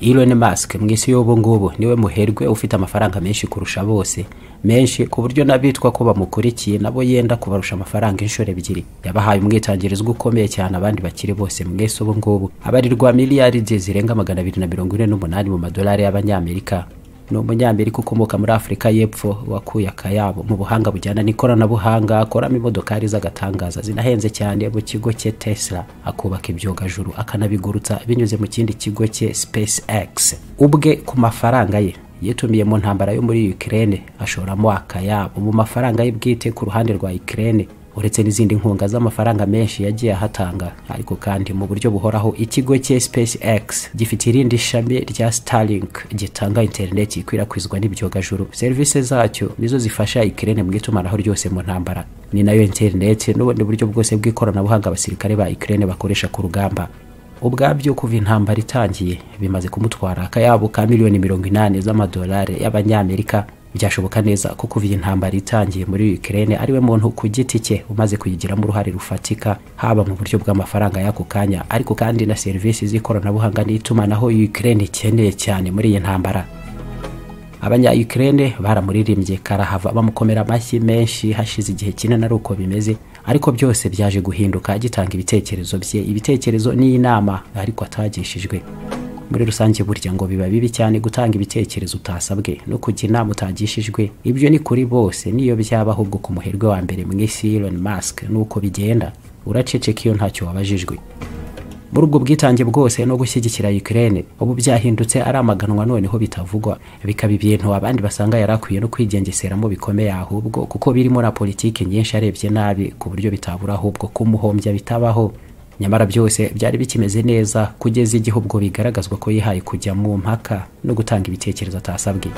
Elon Musk mu isi y'ubu ngubu niwe muherwe ufite amafaranga menshi kurusha bose menshi ku buryo n'abitwa ko bamukurikiye nabo yenda kubarusha amafaranga inshuro ebyiri yabahaye umwitangirizwa ukomeye cyane abandi bakiri bose mu isi ubu ngubu abarirwa miliyaride zirenga magana abiri na mirongo ine n'umunani mu madolari y'abanyamerika ni umunyamerika ukomoka muri afurika y'epfo wakuye akayabo mu buhanga bujyana n'ikoranabuhanga akoramo imodokari z'agatangaza zinahenze cyane mu kigo cye tesla akubaka ibyogajuru akanabigurutsa binyuze mu kindi kigo cye space x ubwe ku mafaranga ye yitumiye mu ntambara yo muri Ukraine ashoramo akayabo mu mafaranga ye bwite ku ruhande rwa Ukraine uretse n'izindi nkunga z'amafaranga menshi yagiye ahatanga ariko kandi mu buryo buhoraho ikigo cye SpaceX gifite irindi shami rya Starlink gitanga interineti ikwirakwizwa n'ibyogajuru serivisi zacyo nizo zifasha Ukraine mu itumanaho ryose mu ntambara ni nayo interineti n'ubundi buryo bwose bw'ikoranabuhanga abasirikare ba Ukraine bakoresha ku rugamba ubwabyo kuva intambara itangiye bimaze kumutwara akayabo ka miliyoni mirongo inani z'amadolari y'abanyamerika byashoboka neza ko kuva iyi ntambara itangiye muri Ukraine ariwe muntu ku giti cye umaze kuyigiramo uruhare rufatika haba mu buryo bw'amafaranga y'ako kanya ariko kandi na serivisi z'ikoranabuhanga n'itumanaho Ukraine ikeneye cyane muri iyi ntambara abanya Ukraine baramuririmbye karahava bamukomera amashyi menshi hashize igihe kinini ari uko bimeze ariko byose byaje guhinduka agitanga ibitekerezo bye ibitekerezo n'inama ariko atagishijwe muri rusange burya ngo biba bibi cyane gutanga ibitekerezo utasabwe no kujya inama utagishijwe ibyo ni kuri bose niyo byaba ahubwo ku muherwe wa mbere mu isi Elon Musk nuko bigenda uraceceka iyo ntacyo wabajijwe muri ubwo bwitange bwose no gushyigikira Ukraine ubu byahindutse aramaganwa noneho bitavugwa bikaba ibintu abandi basanga yari akwiye no kwigengeseramo bikomeye ahubwo kuko birimo na politiki nyinshi arebye nabi ku buryo bitabura ahubwo kumuhombya bitabaho nyamara byose byari bikimeze neza kugeza igihe ubwo bigaragazwa ko yihaye kujya mu mpaka no gutanga ibitekerezo atasabwe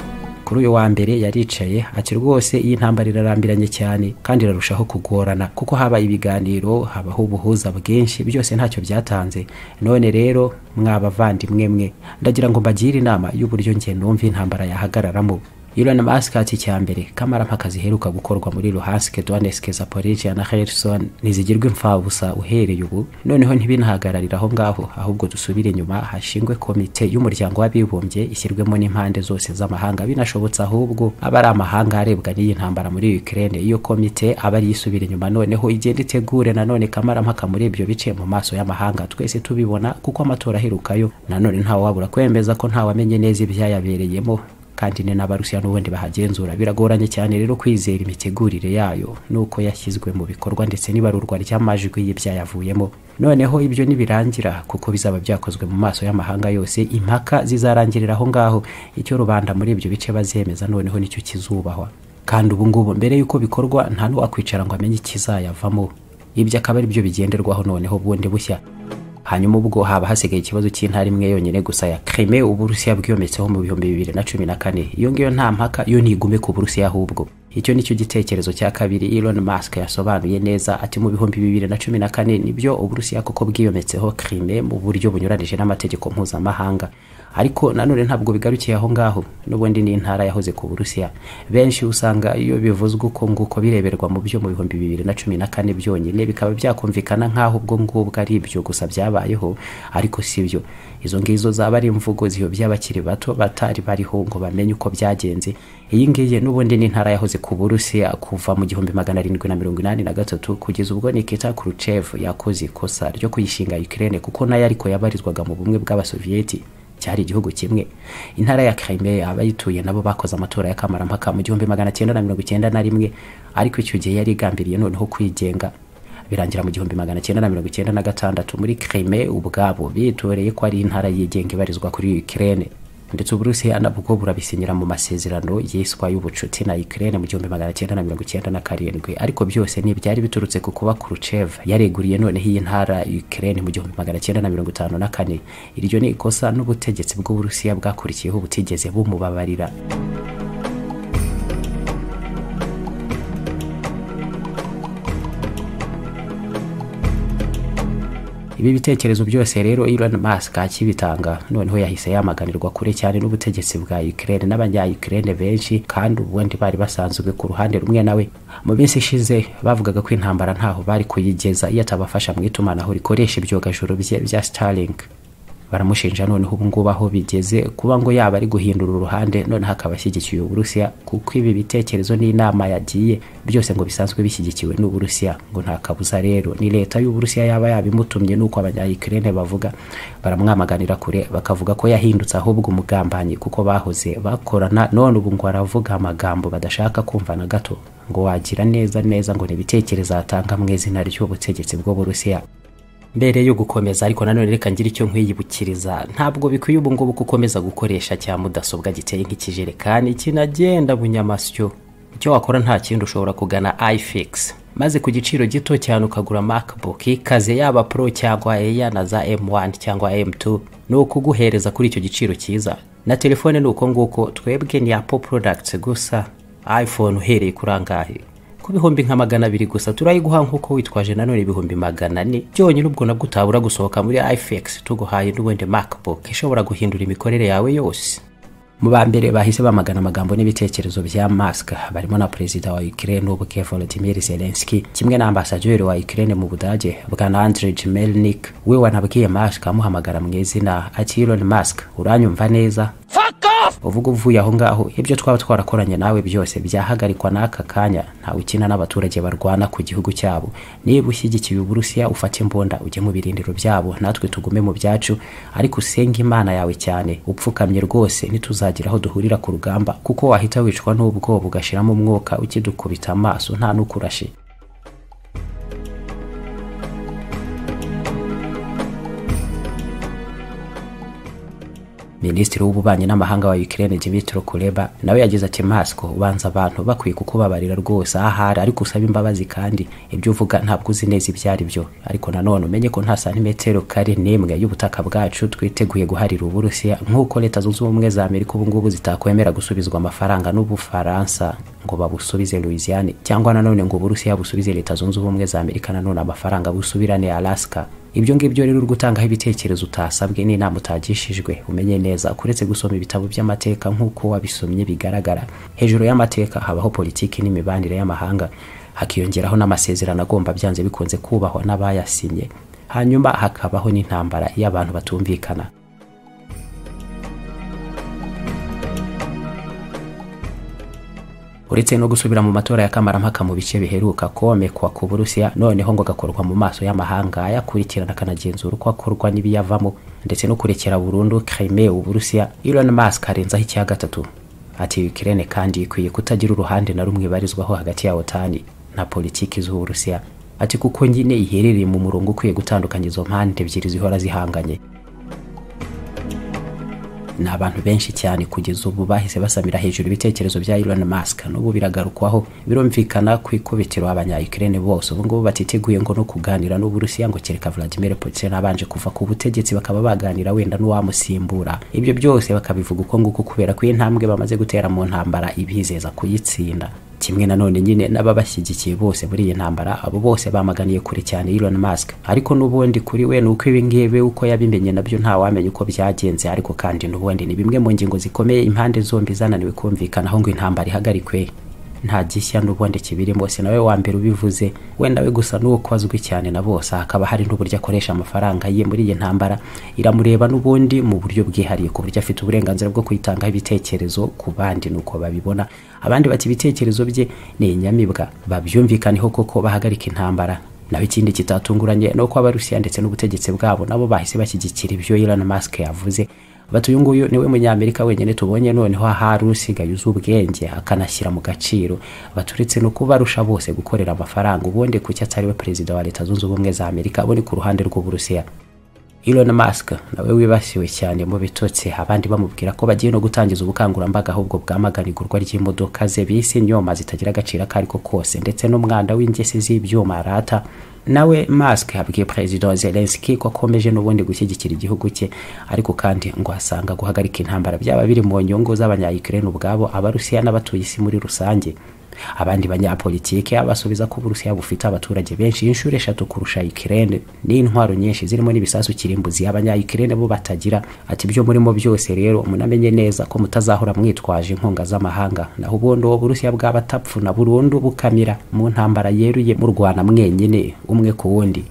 kuri uyu wa mbere yaricaye ati rwose iyi ntambara irarambiranye cyane kandi irarushaho kugorana kuko haba ibiganiro habaho ubuhuza bwinshi byose ntacyo byatanze none rero mwabavandimwe mwe ndagira ngo mbagire inama y'uburyo njye numva intambara yahagararamo Elon Musk ati cya mbere kamarampaka ziheruka gukorwa muri Luhansk, Donetsk, Zaporizhia na Kherson ntizigirwa imfabusa uhereye ubu noneho ntibinahagararira aho ngaho ahubwo dusubire inyuma hashingwe komite y'umuryango w'abibumbye ishyirwemo n'impande zose z'amahanga binashobotse ahubwo aba ari amahanga arebwa n'iyi ntambara muri Ukraine iyo komite aba ari isubira inyuma noneho igenda itegure nanone kamarampaka muri ibyo bice mu maso y'amahanga twese tubibona kuko amatora aherukayo nanone ntawabura kwemeza ko ntawamenye neza ibyayabereyemo kandi ni n'abarusiya n'ubundi bahagenzura biragoranye cyane rero kwizera imitegurire yayo nuko yashyizwe mu bikorwa ndetse n'ibarurwa ry'amajwi y'ibyayavuyemo noneho ibyo nibirangira kuko bizaba byakozwe mu maso y'amahanga yose impaka zizarangirira aho ngaho icyo rubanda muri ibyo bice bazemeza noneho nicyo kizubahwa kandi ubu ngubu mbere y'uko bikorwa nta n'uwakwicara ngo amenye ikizayavamo ibyo akaba ari byo bigenderwaho noneho bundi bushya hanyuma ubwo haba hasigaye ikibazo cy'intara imwe yonyine gusa ya Crimea uburusiya bwiyometseho mu bihumbi bibiri na cumi na kane iyo ngiyo nta mpaka yo ntigume ku burusiya ahubwo icyo nicyo gitekerezo cya kabiri Elon Musk yasobanuye neza ati mu bihumbi bibiri na cumi na kane nibyo uburusiya koko bwiyometseho Crimea mu buryo bunyuranije n'amategeko mpuzamahanga ariko nanone ntabwo bigarukiye aho ngaho n'ubundi ni intara yahoze ku burusiya benshi usanga iyo bivuzwe uko nguko bireberwa mu byo mu bihumbi bibiri na cumi na kane byonyine bikaba byakumvikana nk'aho ubwo ngubwo ari ibyo gusa byabayeho ariko si byo izo ngizo zaba ari imvugo ziyobya abakiri bato batari bariho ngo bamenye uko byagenze iyi ngiyi n'ubundi ni intara yahoze ku burusiya kuva mu gihumbi magana arindwi na mirongo inani na gatatu kugeza ubwo nikita kuruchev yakoze ikosa ryo kuyishinga ukraine kuko nayo ariko yabarizwaga mu bumwe bw'abasoviyeti cyari igihugu kimwe intara ya Crimea abayituye nabo bakoze amatora ya kamarampaka mu gihumbi magana cyenda na mirongo icyenda na rimwe ariko icyo gihe yari igambiriye noneho kwigenga birangira mu gihumbi magana cyenda na mirongo icyenda na gatandatu muri Crimea ubwabo bitoreye ko ari intara yigenga ibarizwa kuri Ukraine ndetse uburusiya nabwo burabisinyira mu masezerano yiswa y'ubucuti na Ukraine mu gihumbi magana cyenda na mirongo icyenda na karindwi ariko byose ntibyari biturutse ku kuba Khrushchev yareguriye noneho iyi ntara Ukraine mu gihumbi magana cyenda na mirongo itanu na kane iryo ni ikosa n'ubutegetsi bw'uburusiya bwakurikiyeho butigeze bumubabarira ibi bitekerezo byose rero Elon Musk akibitanga noneho yahise yamaganirwa kure cyane n'ubutegetsi bwa Ukraine n'abanya Ukraine benshi kandi ubundi bari basanzwe ku ruhande rumwe nawe mu minsi ishize bavugaga ko intambara ntaho bari kuyigeza iyo atabafasha mu itumanaho rikoresha ibyogajuru bye bya Starlink baramushinja noneho ubu ngubu aho bigeze kuba ngo yaba ari guhindura uruhande noneho akaba ashyigikiye uburusiya kuko ibi bitekerezo n'inama yagiye byose ngo bisanzwe bishyigikiwe n'uburusiya ngo nta kabuza rero ni leta y'uburusiya yaba yabimutumye n'uko abanyayikirene bavuga baramwamaganira kure bakavuga ko yahindutse ahubwo umugambanyi kuko bahoze bakorana none ubu ngo aravuga amagambo badashaka kumva na gato ngo wagira neza neza ngo ni ibitekerezo atanga mu izina ry'ubutegetsi bw'uburusiya mbere yo gukomeza ariko nanone reka ngire icyo nkwiyibukiriza ntabwo bikwiye ubu ngubu gukomeza gukoresha cya mudasobwa giteye nk'ikijerekani kinagenda bunyamasyo icyo wakora nta kindi ushobora kugana ifix maze ku giciro gito cyane ukagura macbook ikaze yaba pro cyangwa eya na za m1 cyangwa m2 ni ukuguhereza kuri icyo giciro cyiza na telefone ni uko nguko twebwe ni apple products gusa iphone uhereye kuri angahe ku bihumbi nka magana abiri gusa turayiguha nk'uko witwaje nanone ibihumbi magana ane byonyine ubwo nabwo utabura gusohoka muri ifx tuguhaye n'ubundi macbook ishobora guhindura imikorere yawe yose mu ba mbere bahise bamagana amagambo n'ibitekerezo bya mask barimo na perezida wa ukraine ubwe volodimir zelenski kimwe na ambasaderi wa ukraine mu budage bwana andrej melnik we wanabwiye mask amuhamagara mu izina ati elon mask uranyumva neza uvuga uvuye aho ngaho ibyo twaba twarakoranye nawe byose byahagarikwa n'aka kanya ntawe ukina n'abaturage barwana ku gihugu cyabo niba ushyigikiye uburusiya ufate imbunda ujye mu birindiro byabo natwe tugume mu byacu ariko usenge imana yawe cyane upfukamye rwose ntituzagira aho duhurira ku rugamba kuko wahita wicwa n'ubwoba ugashiramo umwuka ukidukubita amaso nta n'ukurashe minisitiri w'ububanyi n'amahanga wa Ukraine Dmytro Kuleba nawe yagize ati Masko ubanza abantu bakwiye kukubabarira rwose ahari ariko usaba imbabazi kandi ibyo uvuga ntabwo uzi neza ibyo ari byo ariko nanone umenye ko nta santimetero kare n'imwe y'ubutaka bwacu twiteguye guharira Uburusiya nk'uko leta zunze ubumwe za Amerika ubu ngubu zitakwemera gusubizwa amafaranga n'Ubufaransa ngo babusubize Louisiane cyangwa nanone ngo Uburusiya busubize leta zunze ubumwe za Amerika nanone amafaranga busubirane Alaska ibyo ngibyo rero uri gutangaho ibitekerezo utasabwe n'inama utagishijwe umenye neza kuretse gusoma ibitabo by'amateka nk'uko wabisomye bigaragara hejuru y'amateka habaho politiki n'imibanire y'amahanga hakiyongeraho n'amasezerano agomba byanze bikunze kubahwa n'abayasinye hanyuma hakabaho n'intambara iyo abantu batumvikana uretse no gusubira mu matora ya kamarampaka mu bice biheruka komekwa ku burusiya noneho ngo agakorwa mu maso y'amahanga ayakurikirana akanagenzura uko akorwa n'ibiyavamo ndetse no kurekera burundu kreme uburusiya Elon Musk arenzaho icya gatatu ati Ukraine kandi ikwiye kutagira uruhande na rumwe ibarizwaho hagati ya OTAN na politiki z'uburusiya ati kuko nyine iherereye mu murongo ukwiye gutandukanya izo mpande ebyiri zihora zihanganye ni abantu benshi cyane kugeza ubu bahise basamira hejuru ibitekerezo bya Elon Musk n'ubu biragarukwaho birumvikana ku ikubitiro abanyayukrene bose ubu ngubu batiteguye ngo no kuganira n'uburusiya ngo kereka Vladimir Putin abanje kuva ku butegetsi bakaba baganira wenda n'uwamusimbura ibyo byose bakabivuga uko nguko kubera ko intambwe bamaze gutera mu ntambara ibizeza kuyitsinda kimwe nanone nyine n'ababashyigikiye bose muri iyi ntambara abo bose bamaganiye kure cyane Elon Musk ariko n'ubundi kuri we nuko ibingibi uko yabimenye nabyo nta wamenya uko byagenze ariko kandi n'ubundi ni bimwe mu ngingo zikomeye impande zombi zananiwe kumvikanaho ngo intambara ihagarikwe nta gishya n'ubundi kibirimo si nawe wa mbere ubivuze wenda we gusa n'uko azwi cyane na bose hakaba hari n'uburyo akoresha amafaranga ye muri iyi ntambara iramureba n'ubundi mu buryo bwihariye ku buryo afite uburenganzira bwo kuyitangaho ibitekerezo ku bandi nuko babibona abandi bati ibitekerezo bye ni inyamibwa babyumvikaneho koko bahagarika intambara naho ikindi kitatunguranye ni uko abarusiya ndetse n'ubutegetsi bwabo nabo bahise bashyigikira ibyo Elon Musk yavuze bati uyu nguyu niwe munyamerika wenyine tubonye noneho ahari usigaye uzi ubwenge akanashyira mu gaciro baturetse no kubarusha bose gukorera amafaranga ubundi kuki atari we perezida wa leta zunze ubumwe za amerika abo ni ku ruhande rw'uburusiya Elon Musk nawe wibasiwe cyane mu bitotsi abandi bamubwira ko bagiye no gutangiza ubukangurambaga ahubwo bwamaganigurwa ry'imodoka ze bise nyoma zitagira agaciro ako ariko kose ndetse n'umwanda w'ingesi z'ibyuma arata nawe Musk abwiye perezida wa Zelensky ko akomeje n'ubundi gushyigikira igihugu cye ariko kandi ngo asanga guhagarika intambara byaba biri mu nyungu z'abanyayukrene ubwabo abarusiya n'abatuye isi muri rusange abandi banyapolitike abasubiza ko uburusiya bufite abaturage benshi inshuro eshatu kurusha Ukraine n'intwaro nyinshi zirimo n'ibisasu kirimbuzi abanyayukrene bo batagira ati byo murimo byose rero munamenye neza ko mutazahora mwitwaje inkunga z'amahanga naho ubundi uwo burusiya bw'abatapfuna burundu bukamira mu ntambara yeruye murwana mwenyine umwe ku wundi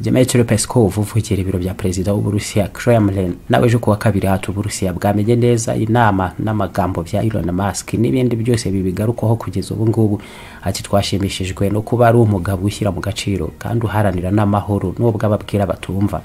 Dmitry Peskov uvukira ibiro bya perezida w'Uburusiya Kremlin nawe ejo kuwa kabiri hatu Uburusiya bwamenye neza inama n'amagambo bya Elon Musk n'ibindi byose bibigarukaho kugeza ubu ngubu ati twashimishijwe no kuba ari umugabo ushyira mu gaciro kandi uharanira n'amahoro n'ubwo ababwira batumva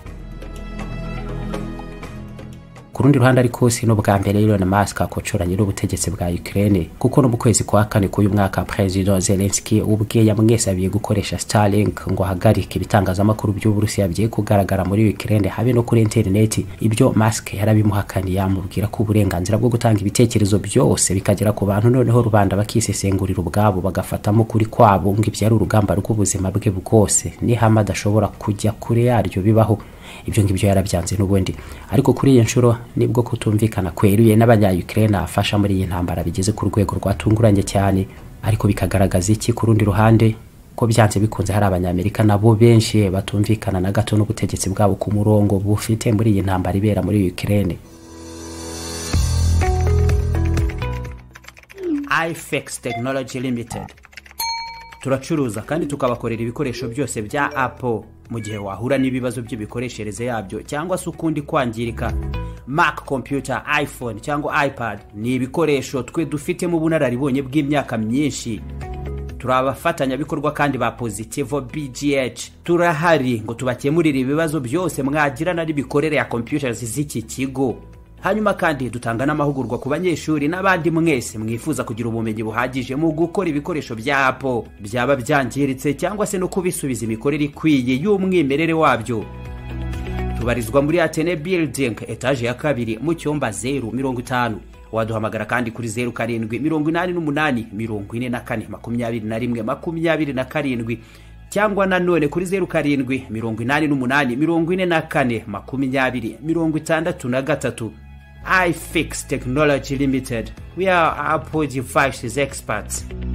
ku rundi ruhande ariko si n'ubwa mbere Elon Musk akocoranye n'ubutegetsi bwa Ukraine kuko no mu kwezi kwa kane k'uyu mwaka President Zelensky ubwe yamwesabiye gukoresha Starlink ngo ahagarike ibitangazamakuru by'Uburusiya bigiye kugaragara muri Ukraine habe no kuri interineti ibyo Musk yarabimuhakaniye amubwira ko uburenganzira bwo gutanga ibitekerezo byose bikagera ku bantu noneho rubanda bakisesengurira ubwabo bagafatamo kuri kwabo ngo ibyari urugamba rw'ubuzima bwe bwose nihama adashobora kujya kure yaryo bibaho ibyo ngibyo yarabyanze n'ubundi ariko kuri iyi nshuro nibwo kutumvikana kweruye n'abanya-Ukraine afasha muri iyi ntambara bigeze ku rwego rwatunguranye cyane ariko bikagaragaza iki ku rundi ruhande ko byanze bikunze hari abanyamerika nabo benshi batumvikana na gato n'ubutegetsi bwabo ku murongo bufite muri iyi ntambara ibera muri Ukraine ifex tekinoloji limitedi turacuruza kandi tukabakorera ibikoresho byose bya apo mu gihe wahura n'ibibazo by'imikoreshereze yabyo cyangwa se ukundi kwangirika mac computer iphone cyangwa ipad ni ibikoresho twe dufitemo ubunararibonye bw'imyaka myinshi turi abafatanyabikorwa kandi ba positivo bgh turahari ngo tubakemurire ibibazo byose mwagirana n'imikorere ya computers z'iki kigo hanyuma kandi dutanga n'amahugurwa ku banyeshuri n'abandi mwese mwifuza kugira ubumenyi buhagije mu gukora ibikoresho bya apo byaba byangiritse cyangwa se no kubisubiza imikorere ikwiye y'umwimerere wabyo tubarizwa muri atene building etaje ya kabiri mu cyumba zeru mirongo itanu waduhamagara kandi kuri zeru karindwi mirongo inani n'umunani mirongo ine na kane makumyabiri na rimwe makumyabiri na karindwi cyangwa nanone kuri zeru karindwi mirongo inani n'umunani mirongo ine na kane makumyabiri mirongo itandatu na gatatu ifix technology limited we are apple devices experts